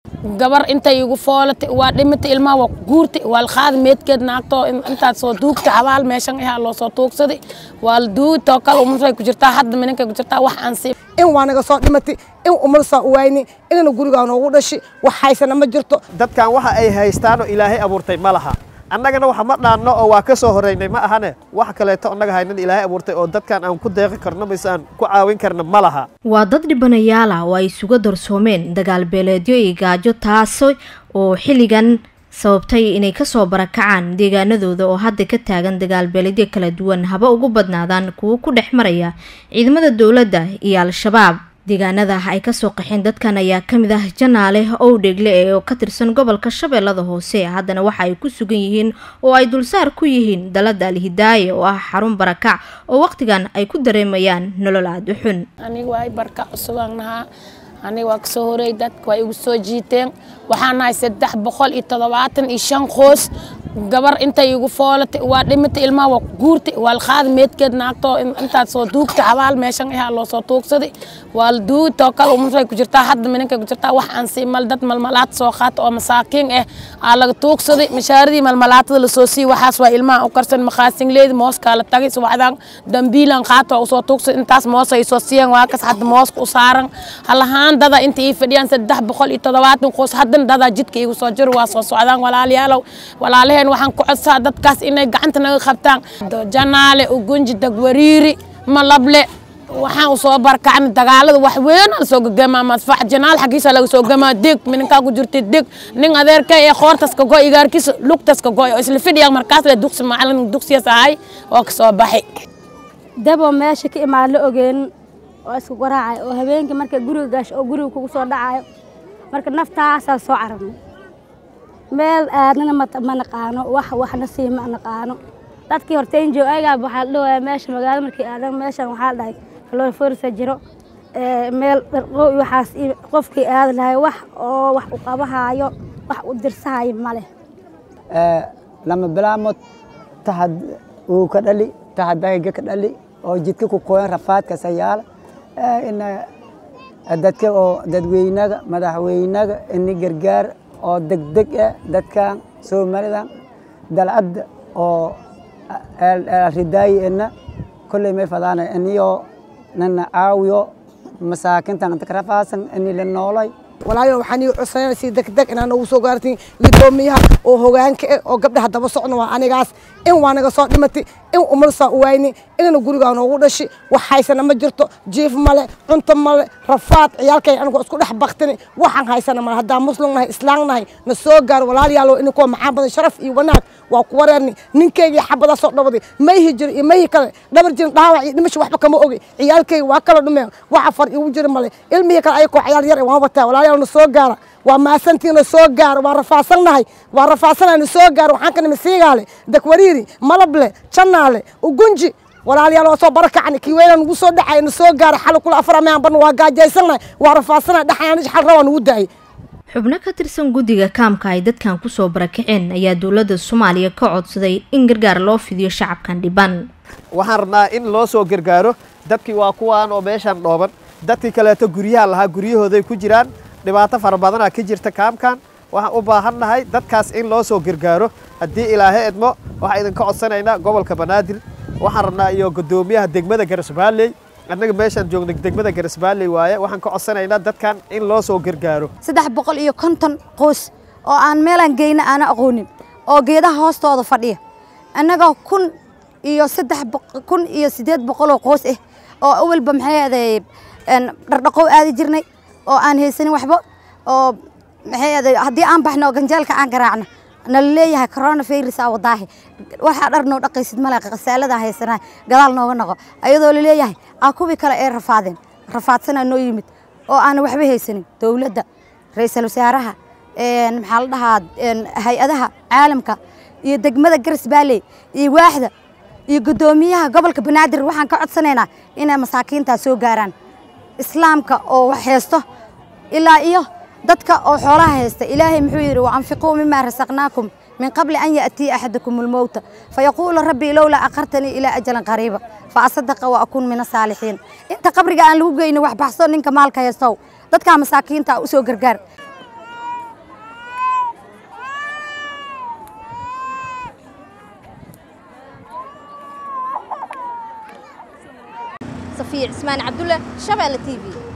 gabar intay igu foolatay waa dhimatay ilmaha waa ku guurtay waa la qaaday meedkeed naagtoo intaad soo duugtay xabaal meeshan ahaa loo soo tuugsaday waa la duugay too kale umusay ku jirtaa hadda mininkay ku jirtaa wax aan sii in waa naga soo dhimatay in umarsaa u waayni inana gurigaa noogu dhashay wax haysana ma jirto dadkan waxa ay haystaanoo ilaahay abuurtay ma laha annagana waxa ma dhaanno oo waa ka soo horraynay ma ahane wax kaleeto annaga haynan ilaahay abuurtay oo dadkan aan ku deeqi karno mise aan ku caawin karno ma laha waa dad dhibanayaal ah oo ay isuga darsoomeen dagaal beeleedyo iyo gaajo taasi oo xilligan sababtay inay kasoo barakacaan deegaanadooda oo hadda ka taagan dagaal beeledyo kala duwan haba ugu badnaadaan kuwo ku dhex maraya ciidamada dowladda iyo al-shabaab deegaanada ay kasoo qaxeen dadkan ayaa kamid ah janaale owdhegle ee oo ka tirsan gobolka shabeellada hoose haddana waxa ay ku sugan yihiin oo ay dulsaar ku yihiin dalada alhidaaye oo ah xarun barakac oo waqtigan ay ku dareemayaan nolol aada u xun aniga waa barka cusubaan nahaa aniga waa kasoo horeey dadka waa igu soo jiiteen waxaan nahay saddex boqol iyo toddobaatan iyo shan qoys gabar intay igu foolatay waa dhimatay ilmaha waa ku guurtay waa la qaaday meedkeed naagtoo intaad soo duugtay xabaal meeshan ahaa loo soo tuugsaday waa la duugay too kale umusay ku jirtaa hadda mininkay ku jirtaa wax aan sii mal dad malmalaad soo qaata oo masaakiin ah aa laga tuugsaday mashaaradii malmalaatada lasoo siiyey waxaas waa ilmaha u karsan makaasinleedi mooskaa la tagay subaxdaan dambiilan qaata waa usoo tuugsaday intaas moos ay soo siiyeen waa kas hadda mooska u saaran halahaan dada inta ii fadhiyaan saddex boqol iyo toddobaatan qoys haddana dadaa jidka iigu soo jiro waa soo socdaan walaalayaalow walaalaheen waxaan ku codsaa dadkaas inay gacanta naga qabtaan janaale ugunji dagwariiri malable waxaan usoo barkacnay dagaalada wax weyn la soo gagamaa madfax janaal xaggiisa laga soo gamaa deg mininkaa ku jirtay deg nin adeerka ee qoortaska go igaarkiisa lugtaska go oo isla fidhiya markaas le duqsi macalin duqsiyas ahay oo kasoo baxay dabo meesha ka imaan la ogeen oo isku garaacay oo habeenkii marka guriga gaasho oo guriga kugu soo dhacayo marka naftaasaa soo cararnay meel aadnana ma naqaano wax waxna sii ma naqaano dadkii hortaynjo ayagaa waxaa la dhawayaa meesha magaalo markii aadan meeshan waxaa la dhahay kaloriforsa jiro meel dharqo waxaas qofkii aadi lahay wax oo wax u qabahaayo wax u dirsahayo ma leh lama bilaamod tahad uu ka dhali tahadayga ka dhali oo jidka ku qoyan rafaadka sayaala ina dadka oo dadweynaga madaxweynaga ini gargaar oo degdeg ah dadkan soomalidan dalcadda oo ridaayi ina kolley may fadaana iniyo nana caawiyo masaakintan inta karafaasan ini la noolay walaayo waxaan ii codsanayna si degdeg inaan ugu soo gaartiin gudoomiyaha oo hogaanka ah oo gabdhaha daba socna waa anigaas in waa naga soo dhimatay in umarsaa u waayni inana gurigaa noogu dhashay wax haysana ma jirto jiif male cunto male rafaad ciyaalkay anigu isku dhex baktini waxaan haysana male haddaan muslim nahay islaam nahay na soo gaar walaalayaalo ininkuwa maxaa badan sharaf iyo wanaag waa ku wareerni ninkaygii xabadaa soo dhawaday mayhi jiro iyo mayhi kale dhabar jirin dhaawac iyo dhimasho waxba kama ogi ciyaalkayga waa kala dhumeen waxa far igu jira male ilmihii kale ayakoo ciyaal yar waan wataa walaalayaal na soo gaara waa maasantiina soo gaara waa rafaadsannahay waa rafaadsanayna soo gaara waxaan ka nimi siigaale dakwariiri malable janaale ugunji walaalayaal waa soo barakacni kii weyna nugu soo dhacay na soo gaara xal kula afar amaan ban waa gaajaysannahay waa rafaadsannahay dhaxayaan xal rabaa nugu daayay xubno ka tirsan guddiga kaamka ay dadkan kusoo barakaceen ayaa dowladda soomaaliya ka codsaday in gargaar loo fidiyo shacabkan dhiban waxaan rabnaa in loo soo gargaaro dadkii waa kuwaan oo meeshaan dhooban dadkii kaleeto guryaha lahaa guryahooday ku jiraan dhibaato fara badanaa ka jirta kaamkan waxaan u baahannahay dadkaas in loo soo gargaaro haddii ilaahay edmo waxaan idinka codsanaynaa gobolka banaadir waxaan rabnaa iyo guddoomiyaha degmada garisbaalley annaga meeshaan joogna degmada garisbaalley waaye waxaan ka codsanaynaa dadkan in loo soo gargaaro saddex boqol iyo konton qoys oo aan meelaan geyna aana aqoonin oo geedaha hoostooda fadhiya annagoo kun iyo saddex kun iyo siddeed boqoloo qoys ah oo awalba maxay ahaday dhardhaqow aadi jirnay oo aan haysanin waxba oo maxay ahaday haddii aan baxno oo ganjeelka aan garaacno nala leeyahay coronavirus aa wadaahi waxaa dhar noo dhaqaysid male khasaaladaan haysanaa gadaal nooga noqo ayadoo la leeyahay aa kuwii kale ee rafaadeen rafaadsanaa noo yimid oo aan waxba haysanin dowladda ra-iisul wasaaraha maxaa la dhahaa hay-adaha caalamka iyo degmada garas baalley iyo waaxda iyo guddoomiyaha gobolka banaadir waxaan ka codsanaynaa inay masaakiintaas soo gaaraan islaamka oo wax haysto ilaa iyo dadka oo xoolaha haysta ilaahay muxuu yidhi waanfiquu mima rasaqnaakum min qabli an ya'tiya axadakum almowta fayaquulu rabbii lowlaa akhartanii ilaa ajalan qariiba faasadaqa wa akuun min asaalixiin inta qabriga aan lagu geynin wax baxso ninka maalka haystow dadkaa masaakiinta u soo gargaar safiya cismaan cabdulle shabeelle t v